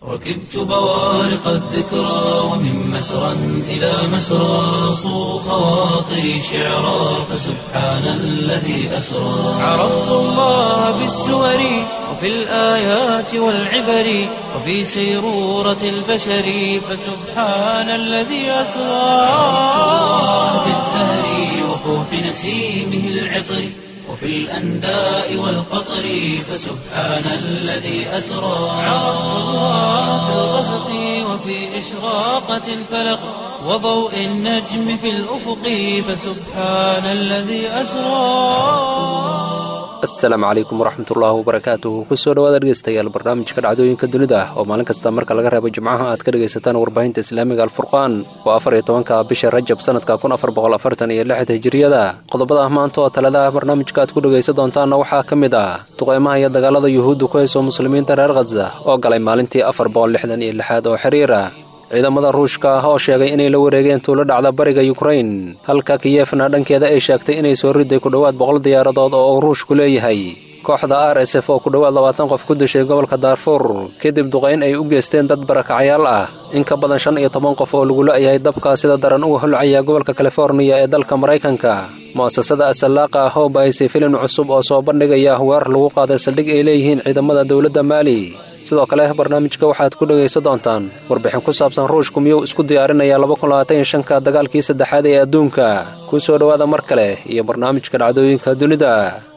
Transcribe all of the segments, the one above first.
ركبت بوارق الذكرى ومن مسرى إلى مسرى صو خواطري شعرا فسبحان الذي أسرى عرفت الله بالسور وفي الآيات والعبر وفي سيرورة البشر فسبحان الذي أسرى في الزهر وفوح نسيمه العطر وفي الأنداء والقطر فسبحان الذي أسرى عرفت الله في الغسق وفي إشراقة الفلق وضوء النجم في الأفق فسبحان الذي أسرى asalaamu calaykum waraxmatullaahi wabarakaatuhu kusoo dhawaad dhegeystayaal barnaamijka dhacdooyinka dunida oo maalin kasta marka laga reebo jimcaha aad ka dhegaysataan warbaahinta islaamiga alfurqaan waa afar iyo tobanka bisha rajab sanadka kun afar boqol afartan iyo lixda hijiriyada qodobada maanta oo taladaha barnaamijka aad ku dhegaysan doontaanna waxaa ka mid ah duqeymaha iyo dagaalada yuhuudda ku hayso muslimiinta reer khaza oo galay maalintii afar boqol lixdan iyo lixaad oo xiriira ciidamada ruushka ah oo sheegay inay la wareegeen tuulo dhacda bariga yukrain halka kiyefna dhankeeda ay sheegtay inay soo riday ku dhowaad boqol diyaaradood oo uu ruushku leeyahay kooxda r s f oo ku dhowaad labaatan qof ku dishay gobolka daarfuur kadib duqayn ay u geysteen dad barakacyaal ah in ka badan shan iyo toban qof oo lagu la'yahay dabka sida daran uga holcaya gobolka californiya ee dalka maraykanka mu'asasada asalaaqa ah oo bahaysay filim cusub oo soo bandhigaya weerar lagu qaaday saldhig ay leeyihiin ciidamada dowladda maali sidoo kale barnaamijka waxaad ku dhegaysan doontaan warbixin ku saabsan ruushku miyuu isku diyaarinayaa labakunlabaatanyoshanka dagaalkii saddexaad ee adduunka ku soo dhowaada mar kale iyo barnaamijka dhacdooyinka dunida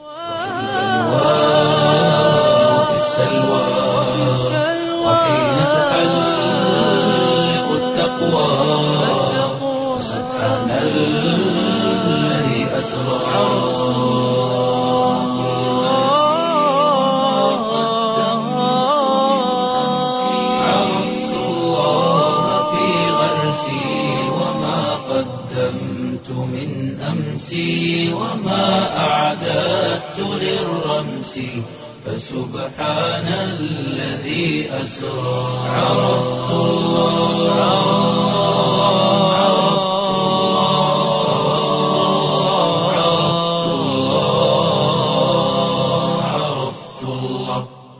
في السلوى وحين تحلق التقوى سبحان الذي أسرى عرفت الله في غرسي وما قدمت من أمسي وما أعددت للرمس فسبحان الذي أسرى عرفت الله عرفت الله عرفت الله عرفت الله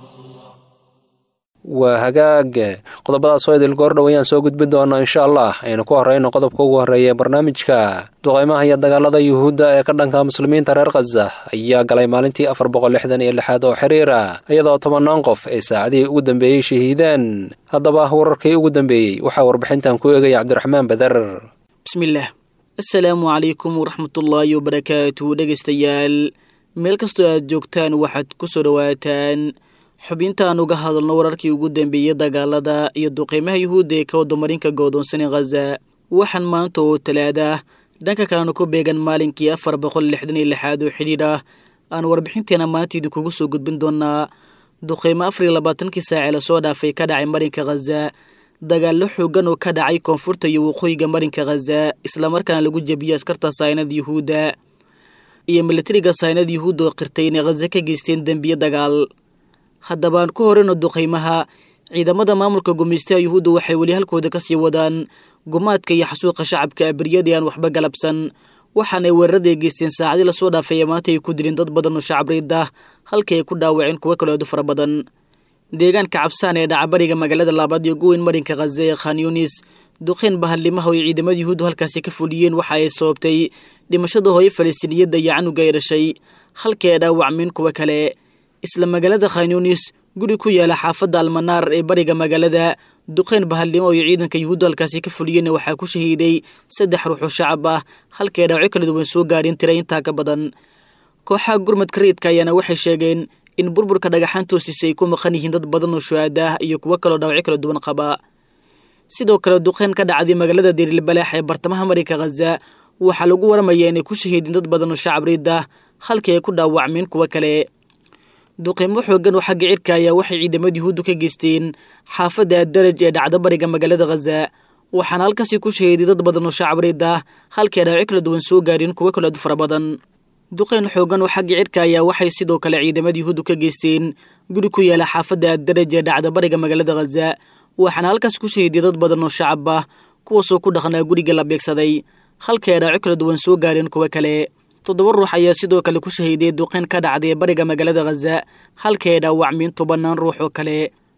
waa hagaag qodobadaas oo idil goordhow ayaan soo gudbin doonaa insha allah aynu ku horrayno qodobka ugu horreeya ee barnaamijka duqaymaha iyo dagaalada yuhuudda ee ka dhanka muslimiinta reer khaza ayaa galay maalintii afar boqol lixdan iyo lixaad oo xiriira iyadoo tobannaan qof ay saacadihii ugu dambeeyey shahiideen haddaba wararkii ugu dambeeyey waxaa warbixintan ku eegaya cabdiraxmaan badar bismillaah assalaamu calaykum waraxmatullaahi wabarakaatu dhegaystayaal meel kastoo aad joogtaan waxaad ku soo dhowaataan xubintaan uga hadalno wararkii ugu dambeeyey dagaalada iyo duqeymaha yuhuudda ee ka wadamarinka goodoonsanee khaza waxaan maanta oo talaada ah dhanka kalena ku beegan maalinkii afar boqol lixdan iyo lixaad oo xidhiidh ah aan warbixinteena maanta idinkugu soo gudbin doonaa duqeymo afar iyo labaatankii saace lasoo dhaafay ka dhacay marinka khaza dagaallo xoogan oo ka dhacay koonfurta iyo waqooyiga marinka khaza islamarkaana lagu jebiyey askarta saynada yuhuudda iyo milatariga saynada yuhuudda oo qirtay inay khaza ka geysteen dembiye dagaal haddabaan ku horeyno duqeymaha ciidamada maamulka gumeystaha yuhuudda waxay weli halkooda ka sii wadaan gumaadka iyo xasuuqa shacabka abriyadii aan waxba galabsan waxaanay weeraraday geysteen saacadii lasoo dhaafay ee maanta ay ku dileen dad badan oo shacabreyd ah halkii ay ku dhaawaceen kuwo kaloo aadu fara badan deegaanka cabsaan ee dhacabariga magaalada labaad iyo guweyn marinka khaza ee khan yunis duqeyn bahallimaha oo ciidamada yuhuuddu halkaasi ka fuliyeen waxa ay sababtay dhimashada hooyo falastiiniyadda iyo canuga ay dhashay halkii ay dhaawacmeen kuwo kale isla magaalada khanyunis guri ku yaala xaafadda almanaar ee bariga magaalada duqeyn bahallimo iyo ciidanka yuhuudda halkaasi ka fuliyeenna waxaa ku shahiiday saddex ruux oo shacab ah halkii ay dhaawacyo kala duwan soo gaadheen tira intaa ka badan kooxaha gurmadka rayidka ayaana waxay sheegeen in burburka dhagaxaan toosiisa ay ku maqan yihiin dad badan oo shuhaada ah iyo kuwo kaloo dhaawacyo kala duwan qaba sidoo kale duqeyn ka dhacday magaalada deerilbalaax ee bartamaha marinka khaza waxaa lagu waramayaa inay ku shahiideen dad badan oo shacab riid ah halkii ay ku dhaawacmeen kuwo kale duqeymo xoogan oo xagga cirka ayaa waxay ciidamada yuhuuddu ka geysteen xaafadda addaraj ee dhacda bariga magaalada khaza waxaana halkaasi ku shahiiday dad badan oo shacab riid ah halkii ay dhaawacyo kala duwan soo gaareen kuwo kale aad fara badan duqeyn xoogan oo xagga cirka ayaa waxay sidoo kale ciidamada yuhuuddu ka geysteen guri ku yaala xaafadda addaraj ee dhacda bariga magaalada khaza waxaana halkaas ku shahiiday dad badan oo shacab ah kuwaasoo ku dhaqnaa guriga la beegsaday halkii ay dhaawacyo kala duwan soo gaareen kuwo kale toddoba ruux ayaa sidoo kale ku shahiiday duqeyn ka dhacday bariga magaalada khaza halkii ay dhaawacmeen tobannaan ruux oo kale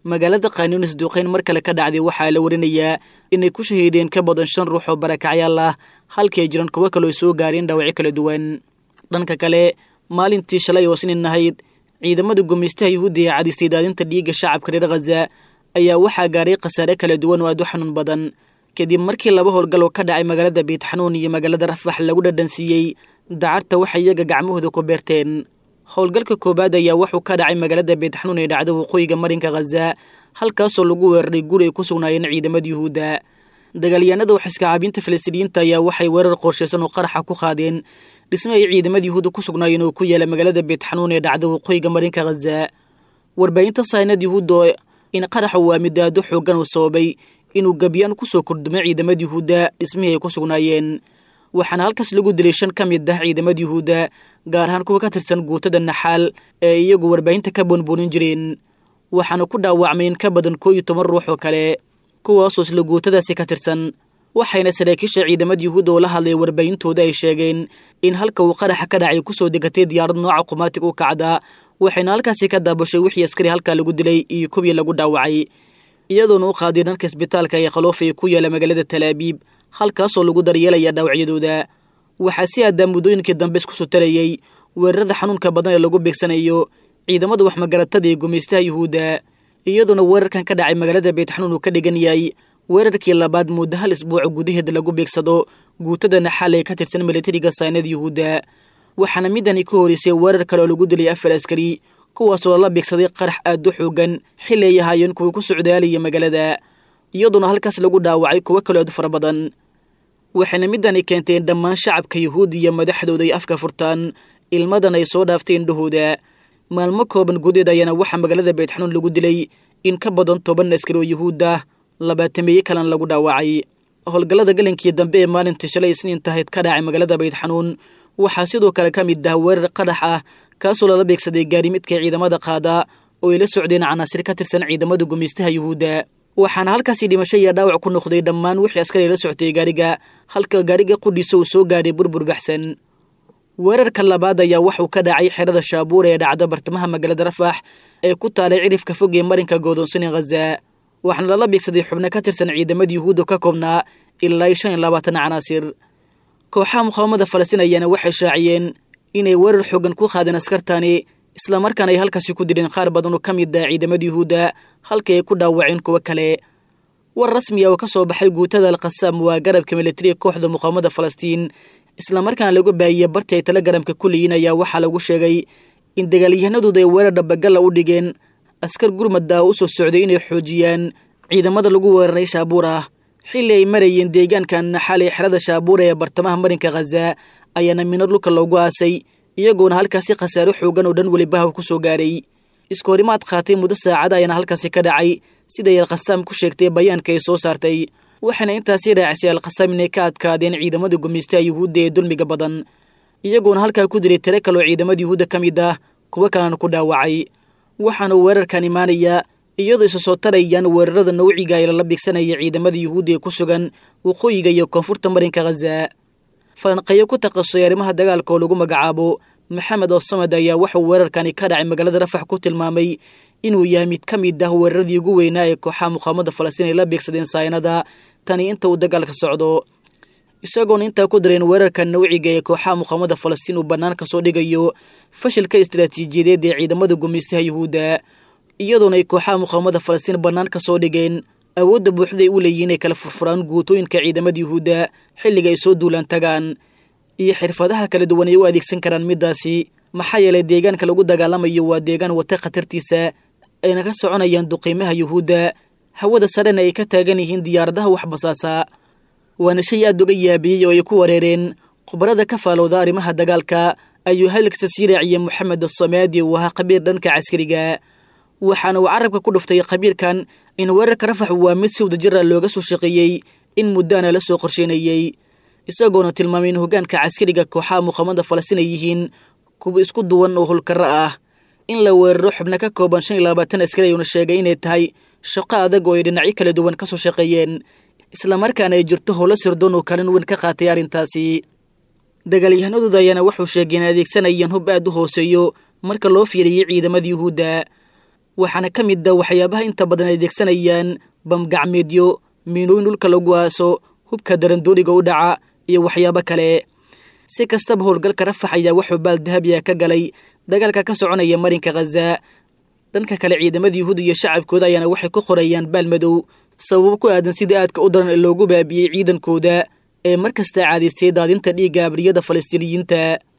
magaalada khanyunis duuqayn mar kale ka dhacday waxaa la warinayaa inay ku shahiideen ka badan shan ruux oo barakacyaal ah halkii ay jiraan kuwo kaloo soo gaareen dhaawacyo kala duwan dhanka kale maalintii shalay oo sinin ahayd ciidamada gumaystaha yuhuudda ee cadistay daadinta dhiigga shacabka reer khaza ayaa waxaa gaaray khasaare kala duwan oo aad u xanuun badan kadib markii laba howlgal oo ka dhacay magaalada biitxanuun iyo magaalada rafax lagu dhadhansiiyey dacarta waxay iyaga gacmahooda ku beerteen howlgalka koowaad ayaa wuxuu ka dhacay magaalada biitxanuun ee dhacda waqooyiga marinka khaza halkaasoo lagu weeraray guri ay ku sugnaayeen ciidamada yuhuudda dagaalyahanada waxiskacaabinta falastiiniyiinta ayaa waxay weerar qorshaysan oo qaraxa ku qaadeen dhisme ay ciidamada yuhuudda ku sugnaayeen oo ku yaala magaalada biitxanuun ee dhacda waqooyiga marinka khaza warbaahinta saynad yuhuudda in qaraxa waa midaado xoogan uu sababay inuu gabyaan kusoo kordhumay ciidamada yuhuudda dhismihii ay ku sugnaayeen waxaana halkaas lagu dilay shan ka mid ah ciidamada yuhuudda gaar ahaan kuwa ka tirsan guutada naxaal ee iyagu warbaahinta ka boonboonin jireen waxaana ku dhaawacmay in ka badan koo iyo toban ruux oo kale kuwaasoo isla guutadaasi ka tirsan waxayna saraakiisha ciidamada yuhuudda oo la hadlay warbaahintooda ay sheegeen in halka uu qaraxa ka dhacay kusoo degatay diyaarad nooca qumaatig u kacda waxayna halkaasi ka daabashay wixii askari halkaa lagu dilay iyo kuwii lagu dhaawacay iyadoona u qaaday dhanka isbitaalka ee khaloof ee ku yaala magaalada talaabiib halkaasoo lagu daryeelaya dhaawacyadooda waxaa si aadaa muddooyinkii dambe isku soo tarayey weerarada xanuunka badan ee lagu beegsanayo ciidamada waxmagaratada ee gumaystaha yuhuudda iyadoona weerarkan ka dhacay magaalada beetxanuun uu ka dhigan yahay weerarkii labaad muddo hal isbuuca gudaheeda lagu beegsado guutada naxaal ee ka tirsan milatariga saynada yuhuudda waxaana midani ka horeysay weerar kale oo lagu dilay afar askari kuwaasoo lala beegsaday qarax aad u xoogan xili ay ahaayeen kuwa ku socdaalaya magaalada iyadoona halkaas lagu dhaawacay kuwo kaloo aad u fara badan waxayna midani keentay in dhammaan shacabka yuhuudi iyo madaxdooda ay afka furtaan ilmadan ay soo dhaaftay indhahooda maalmo kooban gudeed ayaana waxaa magaalada beetxanuun lagu dilay in ka badan toban askari oo yuhuud ah labaatameeye kalena lagu dhaawacay howlgallada galinkii dambe ee maalintii shalay isniin tahayd ka dhacay magaalada beydxanuun waxaa sidoo kale ka mid ah weerar qarax ah kaasoo lala beegsaday gaarimidka ciidamada qaada oo ay la socdeen canaasir ka tirsan ciidamada gumaystaha yuhuudda waxaana halkaasi dhimasho iyo dhaawac ku noqday dhammaan wixii askari la soctay gaariga halka gaariga qudhiisa uu soo gaadhay burbur baxsan weerarka labaad ayaa waxuu ka dhacay xerada shaabuur ee dhacda bartamaha magaalada rafax ee ku taalay cirifka fog ee marinka godoonsani khaza waxaana lala beegsaday xubno ka tirsan ciidamada yuhuudda ka koobnaa ilaa shan iyo labaatan canaasir kooxaha muqaawamada falastiin ayaana waxay shaaciyeen inay weerar xoogan ku qaadeen askartani islamarkaana ay halkaasi ku dileen qaar badan oo ka mid ah ciidamada yuhuudda halkii ay ku dhaawaceen kuwo kale war rasmiya oo ka soo baxay guutada alkhasaam waa garabka militariga kooxda muqaawamada falastiin islamarkaana lagu baahiyey barti ay talagaramka ku leeyiin ayaa waxaa lagu sheegay in dagaalyahanadooda ay weerar dhabagalla u dhigeen askar gurmadda oo u soo socday inay xoojiyaan ciidamada lagu weeraray shaabuur ah xilli ay marayeen deegaanka naxaal ee xerada shaabuura ee bartamaha marinka khaza ayaana mino dhulka loogu aasay iyagoona halkaasi khasaaro xoogan oo dhan welibaha ku soo gaaray iskoorimaad qaatay muddo saacada ayaana halkaasi ka dhacay siday alkhasaam ku sheegtay bayaanka ay soo saartay waxaana intaasii raacisay alkhasaam inay ka adkaadeen ciidamada gumaystaha yuhuudda ee dulmiga badan iyagoona halkaa ku diray tiro kaleoo ciidamada yuhuudda ka mid ah kuwo kalena ku dhaawacay waxaana weerarkan imaanayaa iyadoo isa soo tarayaan weerarada nawciga ay lala bigsanaya ciidamada yuhuudda ee ku sugan waqooyiga iyo koonfurta marinka khaza falanqeeyo ku takhasusay arrimaha dagaalka oo lagu magacaabo maxamed oosamad ayaa waxuu weerarkani ka dhacay magaalada rafax ku tilmaamay inuu yahay mid ka mid ah weeraradii ugu weynaa ee kooxaha muqaawamada falastiin ay la beegsadeen saynada tani inta uu dagaalka socdo isagoona intaa ku dareen weerarka nawciga ee kooxaha muqaawamada falastiin uu bannaan ka soo dhigayo fashilka istaraatiijiyadeed ee ciidamada gumaystaha yuhuudda iyadoona ay kooxaha muqaawamada falastiin bannaan ka soo dhigeen awoodda buuxday u leeyihin inay kala furfuraan guutooyinka ciidamada yuhuudda xilliga ay soo duulaan tagaan iyo xirfadaha kala duwan ay u adeegsan karaan middaasi maxaa yeelay deegaanka lagu dagaalamayo waa deegaan wata khatartiisa ayna ka soconayaan duqiimaha yuhuudda hawada sarena ay ka taagan yihiin diyaaradaha wax basaasa waana shay aad uga yaabiyey oo ay ku wareereen khubarada ka faalowda arrimaha dagaalka ayuu halkasta sii raaciyey moxamed asamaadi uu ahaa khabiir dhanka caskariga waxaana uu carabka ku dhuftay khabiirkan in weerarka rafax waa mid si wadajira looga soo shaqeeyey in muddaana la soo qorsheynayey isagoona tilmaamay in hoggaanka caskariga kooxaha muqaamada falastiin ay yihiin kuwa isku duwan oo hulkaro ah in la weeraro xubno ka kooban shan iyo labaatan askari ayuuna sheegay inay tahay shaqo adag oo ay dhinacyo kala duwan ka soo shaqeeyeen islamarkaana ay jirto howlo sirdoon oo kalin weyn ka qaatay arrintaasi dagaalyahanadooda ayaana wuxuu sheegay in adeegsanayaan hub aad u hooseeyo marka loo fiiriyey ciidamada yuhuudda waxaana ka mid a waxyaabaha inta badan ay adeegsanayaan bamgacmeedyo miinooyin dhulka lagu aaso hubka darandooniga u dhaca iyo waxyaabo kale si kastaba howlgalka rafax ayaa wuxuu baal dahabiya ka galay dagaalka ka soconaya marinka khaza dhanka kale ciidamada yuhuud iyo shacabkooda ayaana waxay ku qorayaan baal madow sababo ku aadan sida aadka u daran ee loogu baabiyey ciidankooda ee mar kasta caadaystay daadinta dhiigga abriyada falastiiniyiinta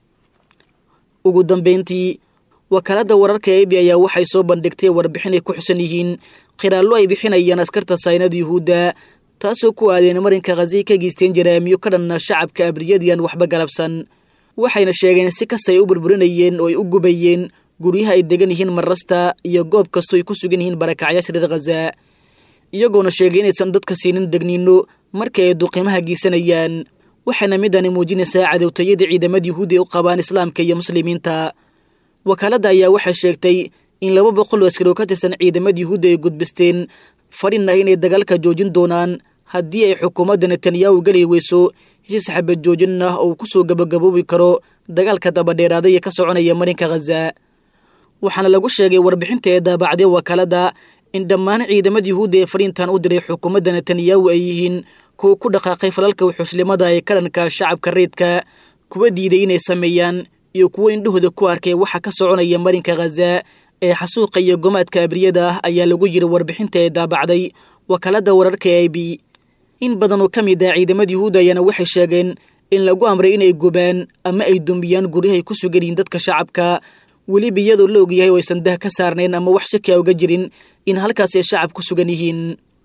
ugu dambayntii wakaaladda wararka ebi ayaa waxay soo bandhigtay warbixin ay ku xusan yihiin khiraallo ay bixinayaan askarta saynada yuhuudda taasoo ku aadeen marinka khazay ka geysteen jaraamiyo ka dhanna shacabka abriyadian waxba galabsan waxayna sheegeen si kasta ay u burburinayeen oo ay u gubayeen guryaha ay degan yihiin marrasta iyo goob kastoo ay ku sugan yihiin barakacyaasha reer khaza iyagoona sheegay inaysan dadka siinin degniino marka ay duqiimaha geysanayaan waxayna midani muujinaysaa cadowtayada ciidamada yuhuudi ay u qabaan islaamka iyo muslimiinta wakaaladda ayaa waxay sheegtay in laba boqol oo askari oo ka tirsan ciidamada yuhuudda ay gudbisteen fadhin ah inay dagaalka joojin doonaan haddii ay xukuumadda netanyahu geli weyso heshiis xabad joojin ah oo uu ku soo gabagaboobi karo dagaalka dabadheeraaday ee ka soconaya marinka khaza waxaana lagu sheegay warbixinta ee daabacday wakaaladda in dhammaan ciidamada yuhuudda ee fariintan u diray xukuumadda netanyahu ay yihiin kuwa ku dhaqaaqay falalka wuxuuslimada ee ka dhanka shacabka reedka kuwa diiday inay sameeyaan iyo kuwo indhahooda ku arkay waxa ka soconaya marinka khaza ee xasuuqa iyo gomaadka abriyada ah ayaa lagu yiri warbixinta ee daabacday wakaaladda wararka e b in badan oo ka mid ah ciidamada yuhuudda ayaana waxay sheegeen in lagu amray inay gubaan ama ay dumiyaan guryahay ku sugan yihiin dadka shacabka weliba iyadoo la ogyahay oo aysan dah ka saarnayn ama wax shaki a uga jirin in halkaas ay shacab ku sugan yihiin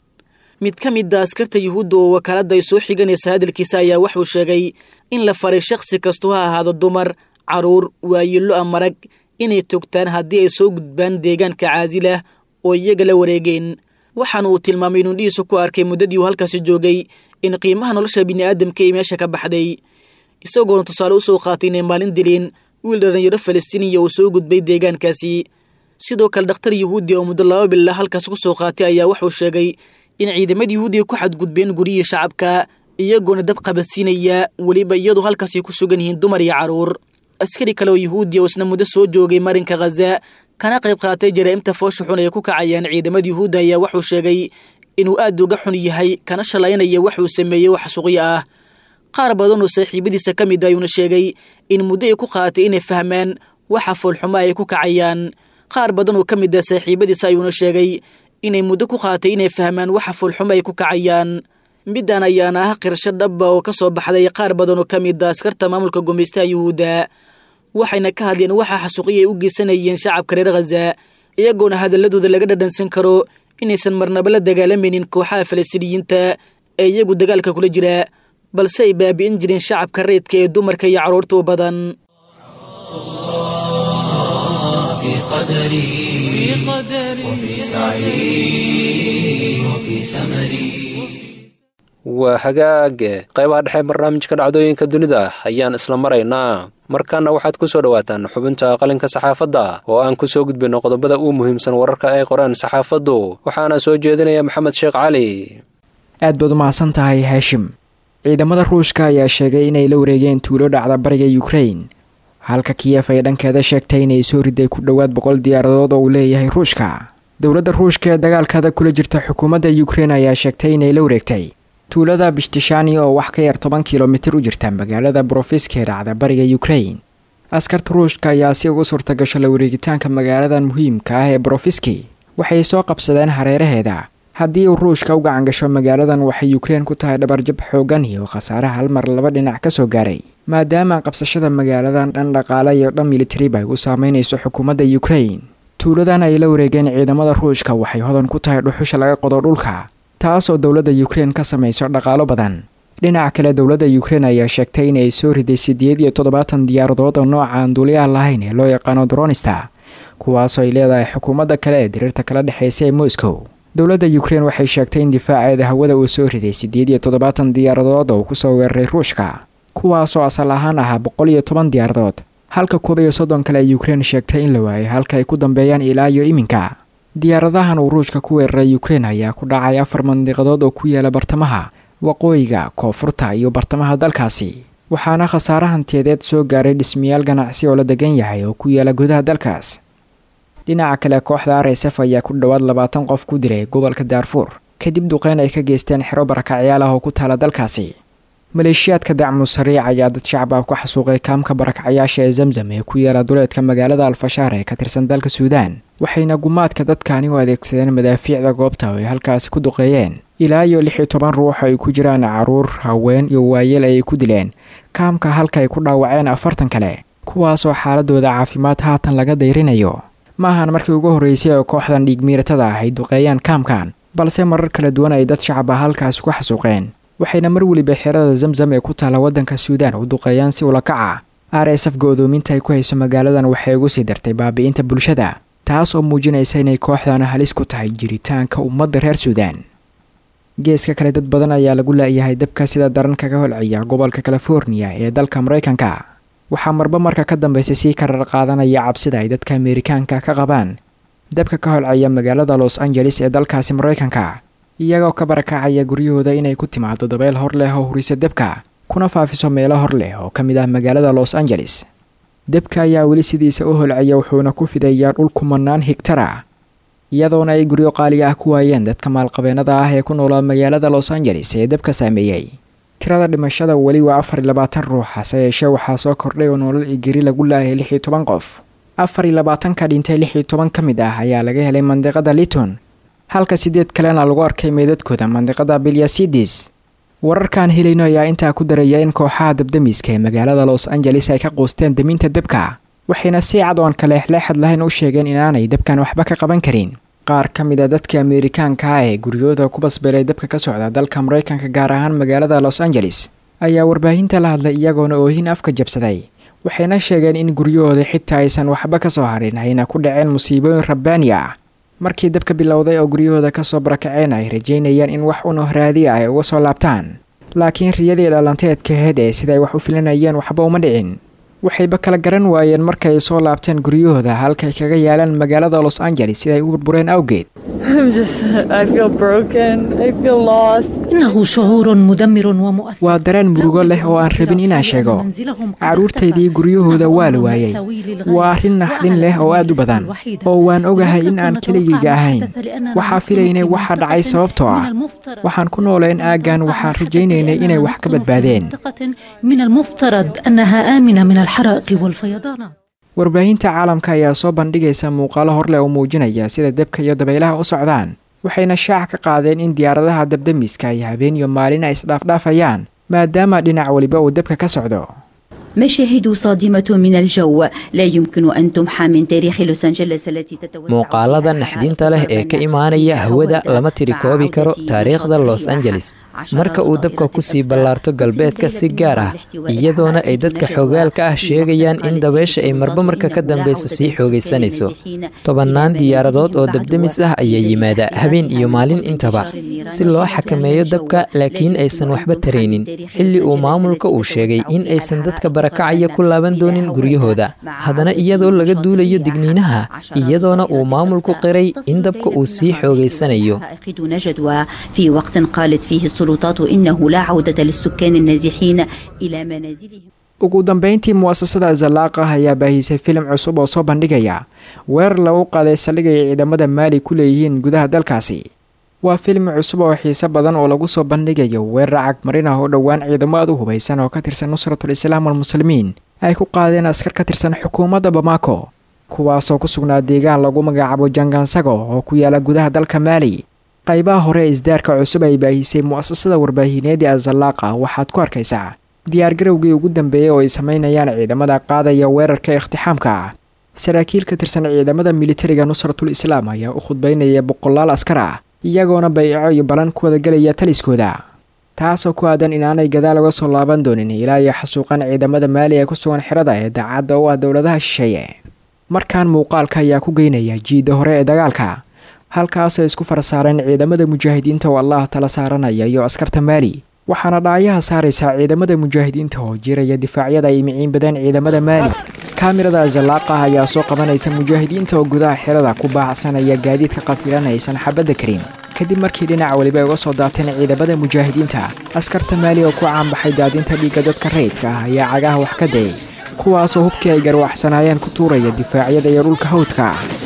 mid ka mid a askarta yuhuudda oo wakaaladda ay soo xiganaysa hadalkiisa ayaa wuxuu sheegay in la faray shakhsi kastu ha ahaado dumar caruur waayilo a marag inay togtaan haddii ay soo gudbaan deegaanka caasilah oo iyaga la wareegeen waxaana uu tilmaamay inuu dhihiisu ku arkay muddadii uu halkaasi joogay in qiimaha nolosha bini'aadamka ay meesha ka baxday isagoona tusaale u soo qaatay inay maalin dileen wiil dhallinyaro falastiiniya uu soo gudbay deegaankaasi sidoo kale dhakhtar yuhuudi oo muddo laba bila halkaas ku soo qaatay ayaa wuxuu sheegay in ciidamada yuhuudiga ku xadgudbeen guryihii shacabka iyagoona dab qabadsiinaya weliba iyadoo halkaasay ku sugan yihiin dumar iyo carruur askari kale oo yuhuudiya oo isna muddo soo joogay marinka khaza kana qayb qaatay jaraa'imta foosha xun ay ku kacayaan ciidamada yuhuudda ayaa wuxuu sheegay inuu aad uga xun yahay kana shalaynaya waxuu sameeyey wax suqyo ah qaar badan oo saaxiibadiisa ka mid ayuuna sheegay in muddo ay ku qaatay inay fahmaan waxa foolxumo ay ku kacayaan qaar badan oo ka mid ah saaxiibadiisa ayuuna sheegay inay muddo ku qaatay inay fahmaan waxa foolxumo ay ku kacayaan middan ayaana ah qirasho dhaba oo ka soo baxday qaar badan oo ka mid a askarta maamulka gumaystaha yuhuudda waxayna ka hadleen waxa xasuuqiya ay u geysanayeen shacabka reer khaza iyagoona hadaladooda laga dhadhansan karo inaysan marnaba la dagaalamaynin kooxaha falastiiniyiinta ee iyagu dagaalka kula jira balse ay baabi'in jireen shacabka reedka ee dumarka iyo carruurta u badan في قدري وفي سعي وفي سمري waa hagaage qaybaha dhexe barnaamijka dhacdooyinka dunida ayaan isla maraynaa markaana waxaad ku soo dhowaataan xubinta qalinka saxaafadda oo aan ku soo gudbinno qodobada uu muhiimsan wararka ay qoraan saxaafaddu waxaana soo jeedinaya maxamed sheekh cali aad baad u mahadsan tahay haashim ciidamada ruushka ayaa sheegay inay la wareegeen tuulo dhacda bariga yukrain halka kiyef ay dhankeeda sheegtay inay soo riday ku dhowaad boqol diyaaradood oo uu leeyahay ruushka dowladda ruushka ee dagaalkada kula jirta xukuumadda yukrain ayaa sheegtay inay la wareegtay tuulada bishtishani oo wax ka yar toban kilomitir u jirta magaalada brofiska ee dhacda bariga yukrain askarta ruushka ayaa si ugu suurta gasho la wareegitaanka magaaladan muhiimka ah ee brofiski waxay soo qabsadeen hareeraheeda haddii uu ruushka u gacan gasho magaaladan waxay yukrain ku tahay dhabarjab xoogan iyo khasaare hal mar laba dhinac ka soo gaaray maadaama qabsashada magaaladan dhan dhaqaale iyo dhan militariba ay u saameynayso xukuumadda yukrain tuuladan ay la wareegeen ciidamada ruushka waxay hodan ku tahay dhuxusha laga qodo dhulka taasoo dowladda yukrain ka samayso dhaqaalo badan dhinaca kale dowladda yukrain ayaa sheegtay inay soo riday siddeed iyo toddobaatan diyaaradood oo nooca aan duuliyaha lahayn ee loo yaqaano dronista kuwaasoo ay leedahay xukuumadda kale ee diriirta kala dhexeysa ee moscow dowladda yukrain waxay sheegtay in difaaceeda hawada uu soo riday siddeed iyo toddobaatan diyaaradood oo kusoo weeraray ruushka kuwaasoo asal ahaan ahaa boqol iyo toban diyaaradood halka koob iyo soddon kale ee yukrain sheegtay in la waayay halka ay ku dambeeyaan ilaa iyo iminka diyaaradahan uu ruushka ku weeraray yukrain ayaa ku dhacay afar mandiqadood oo ku yaala bartamaha waqooyiga koonfurta iyo bartamaha dalkaasi waxaana khasaare hantiyadeed soo gaaray dhismayaal ganacsi oo la degan yahay oo ku yaala gudaha dalkaas dhinaca kale kooxda r s f ayaa ku dhowaad labaatan qof ku dilay gobolka daarfuur kadib duqeyn ay ka geysteen xero barakacyaal ah oo ku taala dalkaasi maleeshiyaadka dacmu sariic ayaa dad shacbaab ku xasuuqay kaamka barakacyaasha ee zamzam ee ku yaala duleedka magaalada alfashaar ee ka tirsan dalka suudaan waxayna gumaadka dadkaani u adeegsadeen madaafiicda goobta oo ay halkaasi ku duqeeyeen ilaa iyo lix iyo toban ruux ay ku jiraan caruur haween iyo waayeel ayay ku dileen kaamka halka ay ku dhaawaceen afartan kale kuwaasoo xaaladooda caafimaad haatan laga dayrinayo ma ahan markii ugu horreysay oo kooxdan dhiigmiiratada ah ay duqeeyaan kaamkan balse marar kala duwan ay dad shacab ah halkaasi ku xasuuqeen waxayna mar weliba xerada zamzam ee ku taala waddanka suudaan u duqeeyaan si ula kaca r s f go'doominta ay ku hayso magaaladan waxay ugu sii dartay baabi'inta bulshada taas oo muujinaysa inay kooxdan halis ku tahay jiritaanka ummadda reer suudaan geeska kale dad badan ayaa lagu laayahay dabka sida daran kaga holciya gobolka californiya ee dalka maraykanka waxaa marba marka ka dambaysa sii karar qaadanaya cabsida ay dadka ameerikaanka ka qabaan dabka ka holcaya magaalada los angeles ee dalkaasi maraykanka iyagoo ka barakacaya guryahooda inay ku timaado dabeyl hor leh oo hurisa debka kuna faafiso meelo hor leh oo ka mid ah magaalada los angeles debka ayaa weli sidiisa u holcaya wuxuuna ku fidayaa dhul kumanaan higtara iyadoona ay guryo qaali ah ku waayeen dadka maalqabeennada ah ee ku noolaa magaalada los angeles ee debka saameeyey tirada dhimashada weli waa afar iyo labaatan ruux hase yeeshee waxaa soo kordhay oo nolol iyo geri lagu laayay lix iyo toban qof afar iyo labaatanka dhintay lix iyo toban ka mid ah ayaa laga helay mandiqada liton halka sideed kalena lagu arkay meydadkooda mandiqada bilyasidis wararkaan helayno ayaa intaa ku daraya in kooxaha dabdamiska ee magaalada los angeles ay ka quusteen daminta debka waxayna si cad oon kaleexleexad lahayn u sheegeen inaanay debkan waxba ka qaban karin qaar ka mid a dadka ameerikaanka ah ee guryahooda ku basbeelay dabka ka socda dalka maraykanka gaar ahaan magaalada los angeles ayaa warbaahinta la hadlay iyagoona oohin afka jabsaday waxayna sheegeen in guryahooda xitaa aysan waxba ka soo harin ayna ku dhaceen musiibooyin rabbaani ah markii dabka bilowday oo guryahooda kasoo barakaceen ay rajaynayaan in wax uno raadi ah ay uga soo laabtaan laakiin riyadii dhalanteedkaheed ee siday wax u filanayeen waxba uma dhicin waxayba kala garan waayeen markay soo laabteen guryahooda halkay kaga yaalaan magaalada los angeles siday u burbureen awgeed إنه شعور مدمر ومؤثر waa dareen murugo leh oo aan rabin inaan sheego carruurtaydii guryahooda waa la waayey waa arrin naxdin leh oo aad u badan oo waan ogahay in aan keligayga ahayn waxaa filaynay waxa dhacay sababtoo ah waxaan ku nooleen aaggan waxaan rajaynaynay inay wax ka badbaadeen من المفترض أنها آمنة من الحرائق والفيضانات warbaahinta caalamka ayaa soo bandhigaysa muuqaalo horleh oo muujinaya sida debka iyo dabaylaha u socdaan waxayna shaac ka qaadeen in diyaaradaha dabdamiska ay habeen iyo maalin ay isdhaafdhaafayaan maadaama dhinac weliba uu debka ka socdo مشاهد صادمة من الجو لا يمكن أن تمحى من تاريخ لوس أنجلس التي تتوسع muuqaalada naxdinta leh ee ka imaanaya hawada lama tiri koobi karo taariikhda los angeles marka uu dabka kusii ballaarto galbeedka si gaar ah iyadoona ay dadka xogaalka ah sheegayaan in dabeesha ay marba marka ka dambeysa sii xoogaysanayso tobannaan diyaaradood oo dabdamis ah ayaa yimaada habeen iyo maalin intaba si loo xakameeyo dabka laakiin aysan waxba taraynin xilli uu maamulka uu sheegay in aysan dadka barakacaya ku laaban doonin guryahooda haddana iyadoo laga duulayo digniinaha iyadoona uu maamulku qiray in dabka uu sii xoogaysanayo دون جدوى في وقت قالت فيه السلطات إنه لا عودة للسكان النازحين إلى منازلهم ugu dambeyntii mu'asasada zalaaqah ayaa baahisay filim cusub oo soo bandhigaya weerar lagu qaaday saldhigay ciidamada maali ku leeyihiin gudaha dalkaasi waa filim cusub oo xiise badan oo lagu soo bandhigayo weerar cagmarin ah oo dhowaan ciidamo aad u hubaysan oo ka tirsan nusratul islaam walmuslimiin ay ku qaadeen askar ka tirsan xukuumadda bamako kuwaasoo ku sugnaa deegaan lagu magacaabo jangansago oo ku yaala gudaha dalka maali qaybaha hore ee isdaarka cusub ay baahisay mu'asasada warbaahineedii azalaaqa waxaad ku arkaysaa diyaargarowgii ugu dambeeyey oo ay samaynayaan ciidamada qaadaya weerarka ikhtixaamka ah saraakiil ka tirsan ciidamada militariga nusratul islaam ayaa u khudbaynaya boqolaal askar ah iyagoona bayco iyo balan ku wadagelaya taliskooda taasoo ku aadan inaanay gadaal uga soo laaban doonin ilaa iyo xasuuqan ciidamada maali ee ku sugan xirada ee daacadda u ah dowladaha shisheeye markaan muuqaalka ayaa ku geynaya jiidda hore ee dagaalka halkaasoo isku farsaareen ciidamada mujaahidiinta oo allah tala saaranaya iyo askarta maali waxaana dhaayaha saaraysaa ciidamada mujaahidiinta oo jiraya difaacyada ay miciin badeen ciidamada maali kaamirada zalaaqah ayaa soo qabanaysa mujaahidiinta oo gudaha xirada ku baacsanaya gaadiidka qafilan aysan xabadda karin kadib markii dhinac weliba ay uga soo daateen ciidamada mujaahidiinta askarta maali oo ku caanbaxay daadinta dhiigga dadka rayidka ah ayaa cagaha wax ka dayay kuwaasoo hubkii ay garwaxsanaayeen ku tuuraya difaacyada iyo dhulka hawdka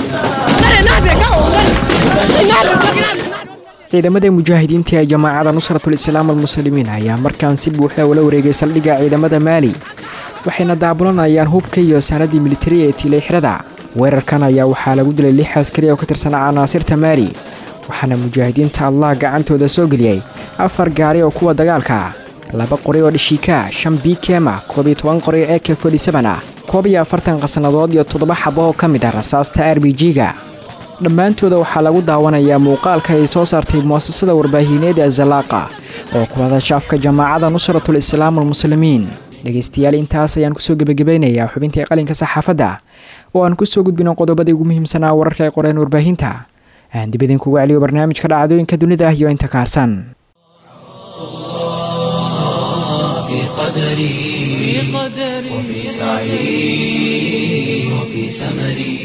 ciidamada mujaahidiinta ee jamaacada nusratul islaam almuslimiin ayaa markaan si buuxda ula wareegay saldhigga ciidamada maali waxayna daabulanayaan hubka iyo sanadii militari ee tiilay xirada weerarkan ayaa waxaa lagu dilay lix askari oo ka tirsan canaasirta maali waxaana mujaahidiinta allah gacantooda soo geliyey afar gaari oo kuwa dagaalka laba qori oo dhishiika shan bikema koob iyo toban qori ee k fodhisaban ah koob iyo afartan qasnadood iyo toddoba xabo oo ka mid ah rasaasta r b g-ga dhammaantooda waxaa lagu daawanayaa muuqaalka ay soo saartay mu'asasada warbaahineed ee zalaaqa oo ku hadashaafka jamaacada nusratul islaam almuslimiin dhegaystayaal intaas ayaan kusoo gebagabaynayaa xubintii qalinka saxaafadda oo aan kusoo gudbino qodobadii ugu muhiimsanaa wararka ay qoreen warbaahinta aan dib idinkugu celiyo barnaamijka dhacdooyinka dunida iyo inta kaarsan في قدري وفي سعي وفي سمري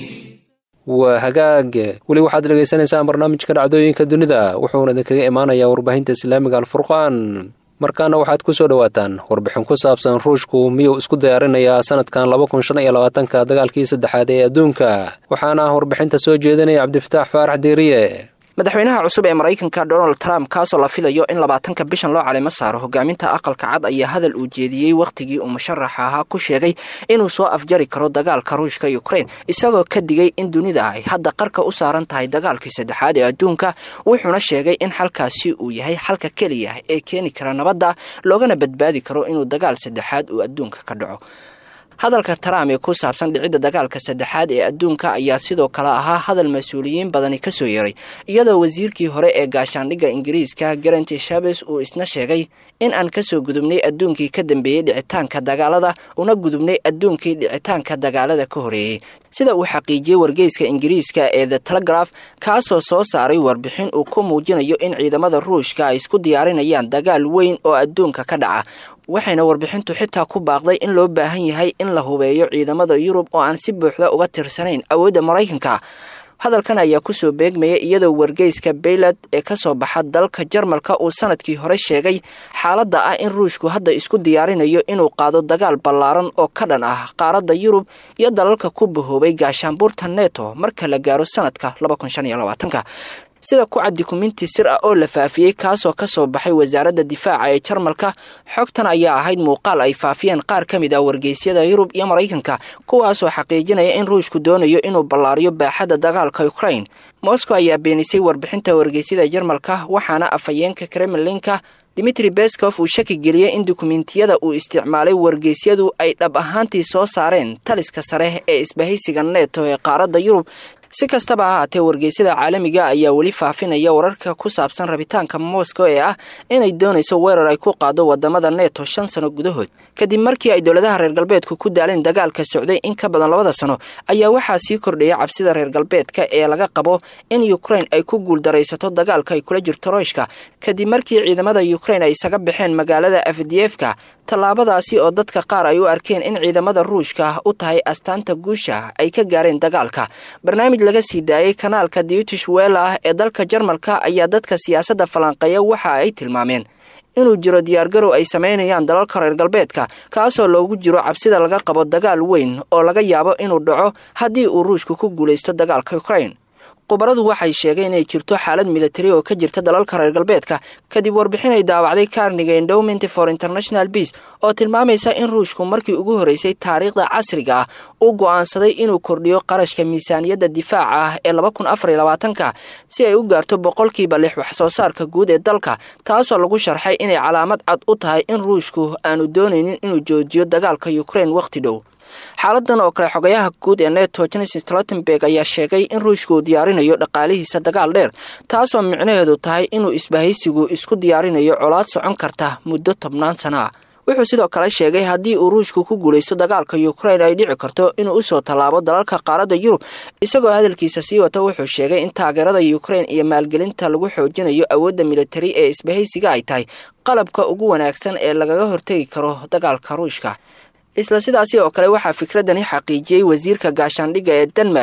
waa hagaag weli waxaad dhegaysanaysaan barnaamijka dhacdooyinka dunida wuxuuna idinkaga imaanayaa warbaahinta islaamiga alfurqaan markaana waxaad ku soo dhowaataan warbixin ku saabsan ruushku miyuu isku diyaarinayaa sanadkan laba kun shan iyo labaatanka dagaalkii saddexaad ee adduunka waxaana warbixinta soo jeedinaya cabdifataax faarax diiriye madaxweynaha cusub ee maraykanka donald trump kaasoo la filayo in labaatanka bishan loo caleymo saaro hogaaminta aqalka cad ayaa hadal uu jeediyey wakhtigii uu musharaxa ahaa ku sheegay inuu soo afjari karo dagaalka ruushka ukrain isagoo ka digay in dunida ay hadda qarka u saaran tahay dagaalkii saddexaad ee adduunka wuxuuna sheegay in xalkaasi uu yahay xalka keliya ee keeni kara nabadda loogana badbaadi karo inuu dagaal saddexaad uu adduunka ka dhaco hadalka trump ee ku saabsan dhicidda dagaalka saddexaad ee adduunka ayaa sidoo kale ahaa hadal mas-uuliyiin badani ka soo yeeray iyadoo wasiirkii hore ee gaashaandhigga ingiriiska garanti shabes uu isna sheegay in aan kasoo gudubnay adduunkii ka dambeeyey dhicitaanka dagaalada una gudubnay adduunkii dhicitaanka dagaalada ka horeeyey sida uu xaqiijiyey wargeyska ingiriiska ee the telegraph kaasoo soo saaray warbixin uu ku muujinayo in ciidamada ruushka ay isku diyaarinayaan dagaal weyn oo adduunka ka dhaca waxayna warbixintu xitaa ku baaqday in loo baahan yahay in la hubeeyo ciidamada yurub oo aan si buuxda uga tirsanayn awoodda maraykanka hadalkan ayaa kusoo beegmaya iyadoo wargeyska baylad ee kasoo baxa dalka jarmalka uu sanadkii hore sheegay xaaladda ah in ruushku hadda isku diyaarinayo inuu qaado dagaal ballaaran oo ka dhan ah qaaradda yurub iyo dalalka ku bahoobay gaashaanbuurta neto marka la gaaro sanadka sida ku cad dukuminti sir ah oo la faafiyey kaasoo kasoo baxay wasaaradda difaaca ee jarmalka xogtan ayaa ahayd muuqaal ay faafiyeen qaar ka mid ah wargeysyada yurub iyo maraykanka kuwaasoo xaqiijinaya in ruushku doonayo inuu ballaariyo baaxadda dagaalka ukrain moscow ayaa beenisay warbixinta wargeysyada jarmalka waxaana afhayeenka kremlinka dimitri beskof uu shaki geliyey in dukumentiyada uu isticmaalay wargeysyadu ay dhab ahaantii soo saareen taliska sare ee isbahaysiga neto ee qaaradda yurub si kastaba ha haatee wargeysyada caalamiga ayaa weli faafinaya wararka ku saabsan rabitaanka moscow ee ah inay doonayso weerar ay ku qaado wadamada neto shan sano gudahood kadib markii ay dowladaha reer galbeedku ku daaleen dagaalka socday in ka badan labada sano ayaa waxaa sii kordhaya cabsida reer galbeedka ee laga qabo in ukrain ay ku guuldaraysato dagaalka ay kula jirto royshka kadib markii ciidamada ukrain ay isaga baxeen magaalada afdiyefka tallaabadaasi oo dadka qaar ay u arkeen in ciidamada ruushka u tahay astaanta guusha ay ka gaareen dagaalka barnaamij laga sii daayey kanaalka dutish wela ee dalka jarmalka ayaa dadka siyaasadda falanqeeya waxa ay tilmaameen inuu jiro diyaargarow ay samaynayaan dalalka reer galbeedka kaasoo loogu jiro cabsida laga qabo dagaal weyn oo laga yaabo inuu dhaco haddii uu ruushku ku guulaysto dagaalka ukrain khubaradu waxay sheegeen inay jirto xaalad militari oo ka jirta dalalka reer galbeedka kadib warbixin ay daawacday carniga endowment for international beace oo tilmaamaysa in ruushku markii ugu horeysay taariikhda casriga ah uu go'aansaday inuu kordhiyo qarashka miisaaniyadda difaaca ah ee laba kun afar iyo labaatanka si ay u gaarto boqolkiiba lix wax soo saarka guud ee dalka taasoo lagu sharxay inay calaamad cad u tahay in ruushku aanu doonaynin inuu joojiyo dagaalka ukrain wakhti dhow xaaladan oo kale xogayaha guud ee neto jenes stoltenberg ayaa sheegay in ruushku uu diyaarinayo dhaqaalihiisa dagaal dheer taasoo micnaheedu tahay inuu isbahaysigu isku diyaarinayo colaad socon karta muddo tobnaan sana ah wuxuu sidoo kale sheegay haddii uu ruushku ku guulaysto dagaalka ukrain ay dhici karto inuu usoo tallaabo dalalka qaaradda yurub isagoo hadalkiisa sii wata wuxuu sheegay in taageerada ukrain iyo maalgelinta lagu xoojinayo awoodda militari ee isbahaysiga ay tahay qalabka ugu wanaagsan ee lagaga hortegi karo dagaalka ruushka isla sidaasi oo kale waxaa fikradani xaqiijiyey wasiirka gaashaandhigga ee denmark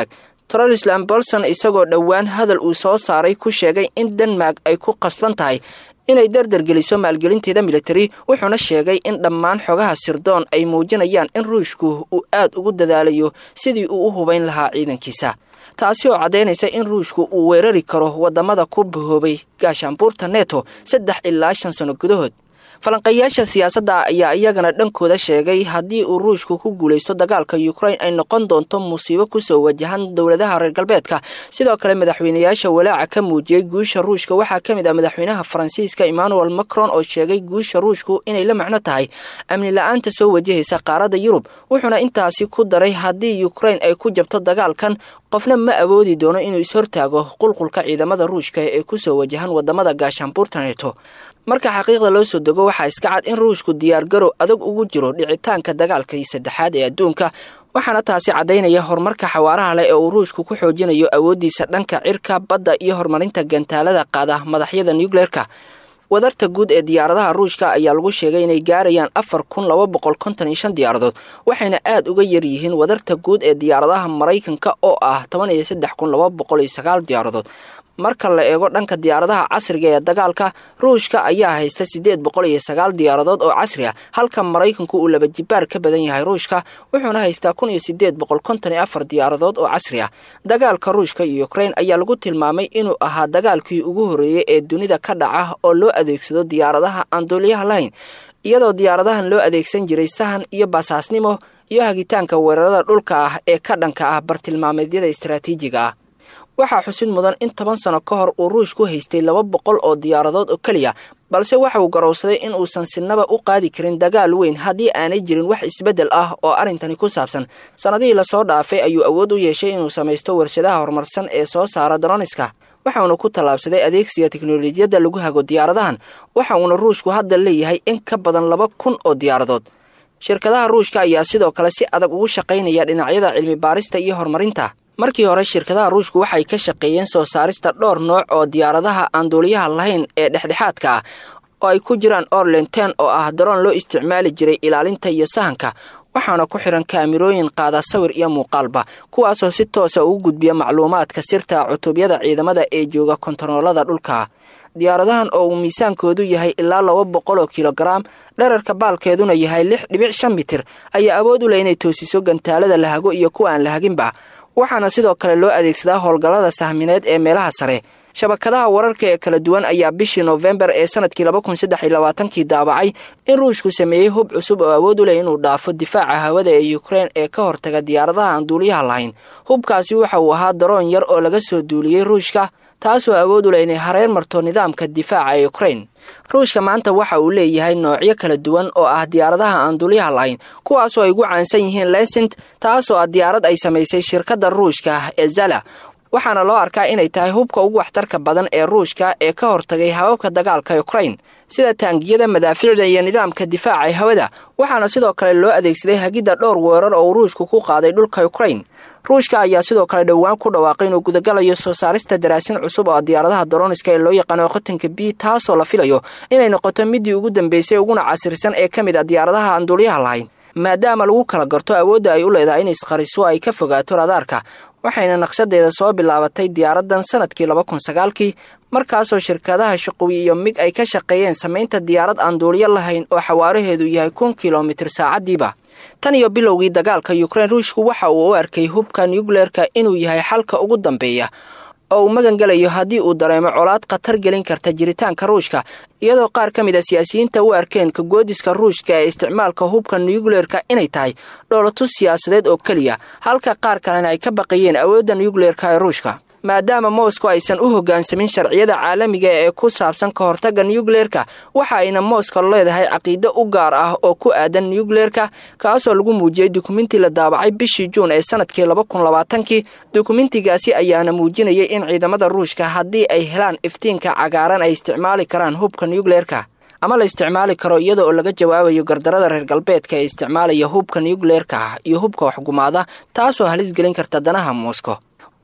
trolisland bolson isagoo dhowaan hadal uu soo saaray ku sheegay in denmark ay ku qasban tahay inay dardargeliso maalgelinteeda militari wuxuuna sheegay in dhammaan xogaha sirdoon ay muujinayaan in ruushku uu aad ugu dadaalayo sidii uu u hubayn lahaa ciidankiisa taasi oo caddaynaysa in ruushku uu weerari karo waddamada ku bahoobay gaashaanbuurta neto saddex ilaa shan sano gudahood falanqayaasha siyaasadda ayaa iyagana dhankooda sheegay haddii uu ruushku ku guulaysto dagaalka ukrain ay noqon doonto musiibo kusoo wajahan dowladaha reer galbeedka sidoo kale madaxweynayaasha walaaca ka muujiyey guusha ruushka waxaa ka mid ah madaxweynaha faransiiska emmanuel macron oo sheegay guusha ruushku inay la macno tahay amni la-aanta soo wajahaysa qaaradda yurub wuxuuna intaasi ku daray haddii ukrain ay ku jabto dagaalkan qofna ma awoodi doono inuu ishortaago qulqulka ciidamada ruushka ee kusoo wajahan wadamada gaashaanbuurta neto marka xaqiiqda loo soo dego waxaa iska cad in ruushku diyaargarow adag ugu jiro dhicitaanka dagaalkii saddexaad ee adduunka waxaana taasi caddaynaya horumarka xawaaraha leh ee uu ruushku ku xoojinayo awooddiisa dhanka cirka badda iyo horumarinta gantaalada qaada madaxyada nucleerka wadarta guud ee diyaaradaha ruushka ayaa lagu sheegay inay gaarayaan afar kun laba boqol konton iyo shan diyaaradood waxayna aad uga yar yihiin wadarta guud ee diyaaradaha maraykanka oo ah toban iyo saddex kun laba boqol iyo sagaal diyaaradood marka la eego dhanka diyaaradaha casriga ee dagaalka ruushka ayaa haysta siddeed boqol iyo sagaal diyaaradood oo casri ah halka maraykanku uu laba jibaar ka badan yahay ruushka wuxuuna haystaa kun iyo siddeed boqol konton iyo afar diyaaradood oo casri ah dagaalka ruushka iyo ukrain ayaa lagu tilmaamay inuu ahaa dagaalkii ugu horreeyey ee dunida ka dhaca oo loo adeegsado diyaaradaha aan duuliyaha lahayn iyadoo diyaaradahan loo adeegsan jiray sahan iyo basaasnimo iyo hagitaanka weerarada dhulka ah ee ka dhanka ah bartilmaameedyada istaraatiijiga ah waxaa xusid mudan in toban sano ka hor uu ruush ku haystay laba boqol oo diyaaradood oo keliya balse waxa uu garowsaday in uusan sinaba u qaadi karin dagaal weyn haddii aanay jirin wax isbeddel ah oo arrintani ku saabsan sannadihii lasoo dhaafay ayuu awood u yeeshay inuu samaysto warshadaha horumarsan ee soo saara daroniska waxauna ku tallaabsaday adeegsiga teknolojiyadda lagu hago diyaaradahan waxa uuna ruushku hadda leeyahay in ka badan laba kun oo diyaaradood shirkadaha ruushka ayaa sidoo kale si adag ugu shaqaynaya dhinacyada cilmi baarista iyo horumarinta markii hore shirkadaha ruushku waxay ka shaqeeyeen soo saarista dhowr nooc oo diyaaradaha aan duuliyaha lahayn ee dhexdhexaadka ah oo ay ku jiraan orlen ten oo ah daroon loo isticmaali jiray ilaalinta iyo sahanka waxaana ku xihan kaamirooyin qaada sawir iyo muuqaalba kuwaasoo si toosa ugu gudbiya macluumaadka sirta cutubyada ciidamada ee jooga kontaroolada dhulka diyaaradahan oo uu miisaankoodu yahay ilaa laba boqol oo kilogaram dherarka baalkeeduna yahay lix dhibic shan mitir ayaa awood u leh inay toosiso gantaalada la hago iyo kuwa aan la haginba waxaana sidoo kale loo adeegsadaa howlgallada sahmineed ee meelaha sare shabakadaha wararka ee kala duwan ayaa bishii noofembar ee sanadkii laba kun saddex iyo labaatankii daabacay in ruushku sameeyey hub cusub oo awood u leh inuu dhaafo difaaca hawada ee ukrein ee ka hortaga diyaaradaha aan duuliyaha lahayn hubkaasi waxa uu ahaa daroon yar oo laga soo duuliyey ruushka taasoo awood u leh inay hareer marto nidaamka difaaca ee ukrein ruushka maanta waxa uu leeyahay noocyo kala duwan oo ah diyaaradaha aan duuliyaha lahayn kuwaasoo ay ugu caansan yihiin lesint taasoo ah diyaarad ay samaysay shirkadda ruushka ee zala waxaana loo arkaa inay tahay hubka ugu waxtarka badan ee ruushka ee ka hortagay hababka dagaalka ukrain sida taangiyada madaafiicda iyo nidaamka difaaca ee hawada waxaana sidoo kale loo adeegsaday hagidda dhowr weerar oo uu ruushku ku qaaday dhulka ukrain ruushka ayaa sidoo kale dhowaan ku dhawaaqay inuu gudagalayo soo saarista daraasin cusub oo diyaaradaha daroniska ee loo yaqaano qotanka b taasoo la filayo inay noqoto midii ugu dambeysay uguna casirsan ee ka mid a diyaaradaha aan duuliyaha lahayn maadaama lagu kala garto awoodda ay u leedahay in isqariso ay ka fogaato radaarka waxayna naqshadeeda soo bilaabatay diyaaradan sanadkii laba kun sagaalkii markaasoo shirkadaha shaqowi iyo mig ay ka shaqeeyeen samaynta diyaarad aan duuliyo lahayn oo xawaaraheedu yahay kun kilomitir saacadiiba tan iyo bilowgii dagaalka ukrein ruushku waxa uu u arkay hubka nucleerka inuu yahay xalka ugu dambeeya oo uu magan gelayo haddii uu dareemo colaad khatar gelin karta jiritaanka ruushka iyadoo qaar ka mid a siyaasiyiinta u arkeen kagoodiska ruushka ee isticmaalka hubka nucleerka inay tahay dhoolatus siyaasadeed oo keliya halka qaar kalena ay ka baqayeen awoodda nucleerka ee ruushka maadaama moscow aysan u hoggaansamin sharciyada caalamiga ee ku saabsan ka hortagga nucleerka waxa ayna moscow leedahay caqiido u gaar ah oo ku aadan nucleerka kaasoo lagu muujiyey dukuminti la daabacay bishii juun ee sanadkii laba kun labaatankii dukumentigaasi ayaana muujinayay in ciidamada ruushka haddii ay helaan iftiinka cagaaran ay isticmaali karaan hubka nucleerka ama la isticmaali karo iyada oo laga jawaabayo gardarada reer galbeedka ee isticmaalaya hubka nucleerka iyo hubka waxgumaada taasoo halis gelin karta danaha moscow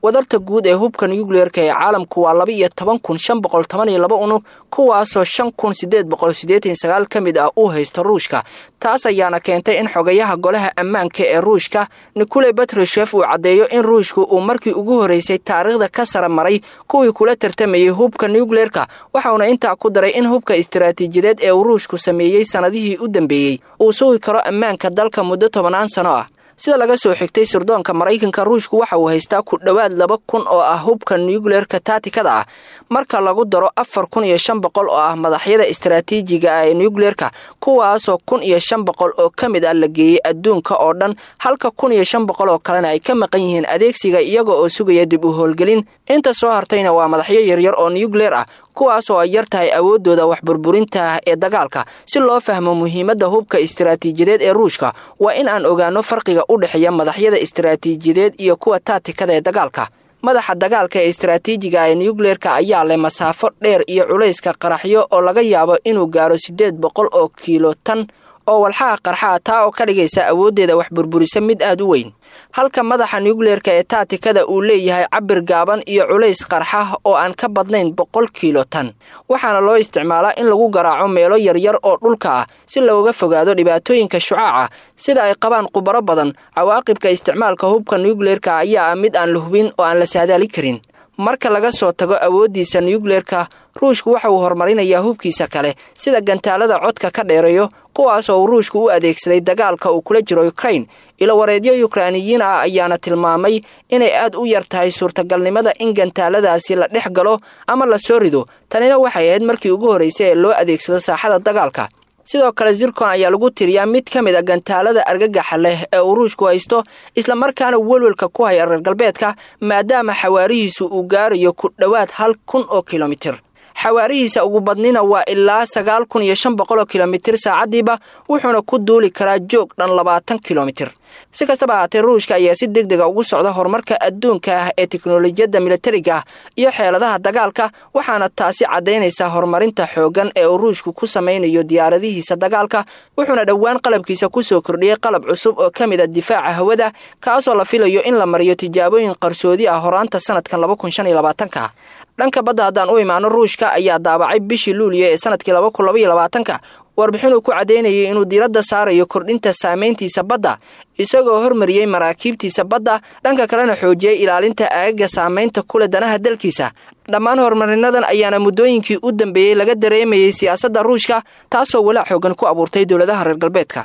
wadarta guud ee hubka nucleerka ee caalamku waa laba iyo toban kun shan boqol toban iyo laba unug kuwaasoo shan kun sideed boqol siddeetan sagaal ka mid ah uu haysto ruushka taas ayaana keentay in xogayaha golaha ammaanka ee ruushka nikolai batrishef uu caddeeyo in ruushku uu markii ugu horreysay taariikhda ka sara maray kuwii kula tartamayay hubka nucleerka waxauna intaa ku daray in hubka istaraatiijiyadeed ee uu ruushku sameeyey sannadihii u dambeeyey uu sugi karo ammaanka dalka muddo tobannaan sano ah sida laga soo xigtay sirdoonka maraykanka ruushku waxa uu haystaa ku dhowaad laba kun oo ah hubka nucleerka taatikada ah marka lagu daro afar kun iyo shan boqol oo ah madaxyada istaraatiijiga ah ee nucleerka kuwaasoo kun iyo shan boqol oo ka mid ah la geeyey adduunka oo dhan halka kun iyo shan boqol oo kalena ay ka maqan yihiin adeegsiga iyaga oo sugaya dib u howlgelin inta soo hartayna waa madaxyo yaryar oo nucleer ah kuwaasoo ay yar tahay awooddooda wax burburinta ah ee dagaalka si loo fahmo muhiimadda hubka istaraatiijiyadeed ee ruushka waa in aan ogaano farqiga u dhexeeya madaxyada istaraatiijiyadeed iyo kuwa taatikada ee dagaalka madaxa dagaalka ee istaraatiijiga ee nucleerka ayaa leh masaafo dheer iyo culayska qaraxyo oo laga yaabo inuu gaaro siddeed boqol oo kiilo tan oo walxaha qarxaa taa oo ka dhigaysa awooddeeda wax burburisa mid aad u weyn halka madaxa nucleerka ee taatikada uu leeyahay cabir gaaban iyo culays qarxa oo aan ka badnayn boqol kiilo tan waxaana loo isticmaalaa in lagu garaaco meelo yaryar oo dhulka ah si looga fogaado dhibaatooyinka shucaaca sida ay qabaan khubaro badan cawaaqibka isticmaalka hubka nucleerka ayaa ah mid aan la hubin oo aan la saadaali karin marka laga soo tago awooddiisa nucleerka ruushku waxa uu horumarinayaa hubkiisa kale sida gantaalada codka ka dheereeyo kuwaasoo uu ruushku u adeegsaday dagaalka uu kula jiro ukrain ilo wareedyo yukrainiyiin ah ayaana tilmaamay inay aad u yar tahay suurtagalnimada in gantaaladaasi la dhex galo ama la soo rido tanina waxay ahayd markii ugu horraysay ee loo adeegsado saaxada dagaalka sidoo kale zircon ayaa lagu tiriyaa mid ka mid a gantaalada argagaxa leh ee uu ruushku haysto islamarkaana welwelka ku haya reer galbeedka maadaama xawaarihiisu uu gaarayo ku dhowaad hal kun oo kilomitir xawaarihiisa ugu badnina waa ilaa sagaal kun iyo shan boqol oo kilomitir saacaddiiba wuxuuna ku duuli karaa joog dhan labaatan kilomitir si kastaba ahaatee ruushka ayaa si deg dega ugu socda horumarka adduunka ah ee teknolojiyadda militariga ah iyo xeeladaha dagaalka waxaana taasi caddaynaysaa horumarinta xooggan ee uu ruushku ku samaynayo diyaaradihiisa dagaalka wuxuuna dhowaan qalabkiisa ku soo kordhiyey qalab cusub oo ka mid a difaaca hawada kaasoo la filayo in la mariyo tijaabooyin qarsoodi ah horaanta sanadkan laba kun shan iyo labaatanka dhanka badda haddaan u imaano ruushka ayaa daabacay bishii luuliya ee sanadkii laba kun laba iyo labaatanka warbixin uu ku caddaynayay inuu diiradda saarayo kordhinta saamayntiisa badda isagoo hormariyey maraakiibtiisa badda dhanka kalena xoojiyey ilaalinta aagaga saamaynta kule danaha dalkiisa dhammaan horumarinadan ayaana muddooyinkii u dambeeyey laga dareemayey siyaasadda ruushka taasoo walaac xoogan ku abuurtay dowladaha reer galbeedka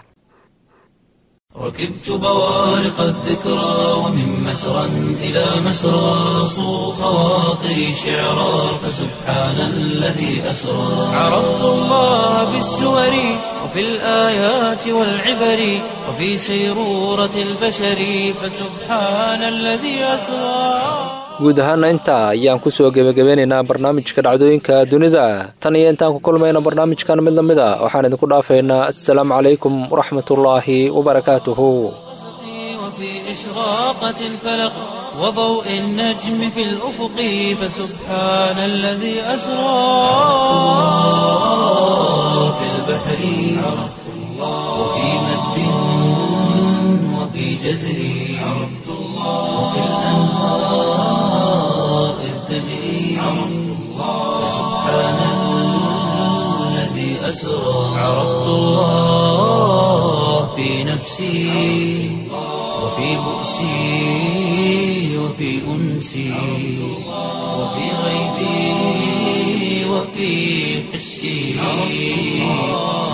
ركبت بوارق الذكرى ومن مسرى إلى مسرى صو خواطري شعرا فسبحان الذي أسرى عرفت الله بالسور وفي الآيات والعبر وفي سيرورة البشر فسبحان الذي أسرى guud ahaana intaa ayaan ku soo gebagabeynaynaa barnaamijka dhacdooyinka dunida tan iyo intaan ku kulmayna barnaamijkan mid lamid a waxaan idinku dhaafaynaa assalaamu calaykum waraxmatullaahi wabarakaatuhu وفي إشراقة الفلق وضوء النجم في الأفق فسبحان الذي أسرى في البحر عرفت الله وفي مد وفي جزر عرفت الله وفي الأنهار إذ تجري عرفت الله سبحان الذي أسرى عرفت الله في نفسي وفي بؤسي وفي أنسي وفي غيبي وفي حسي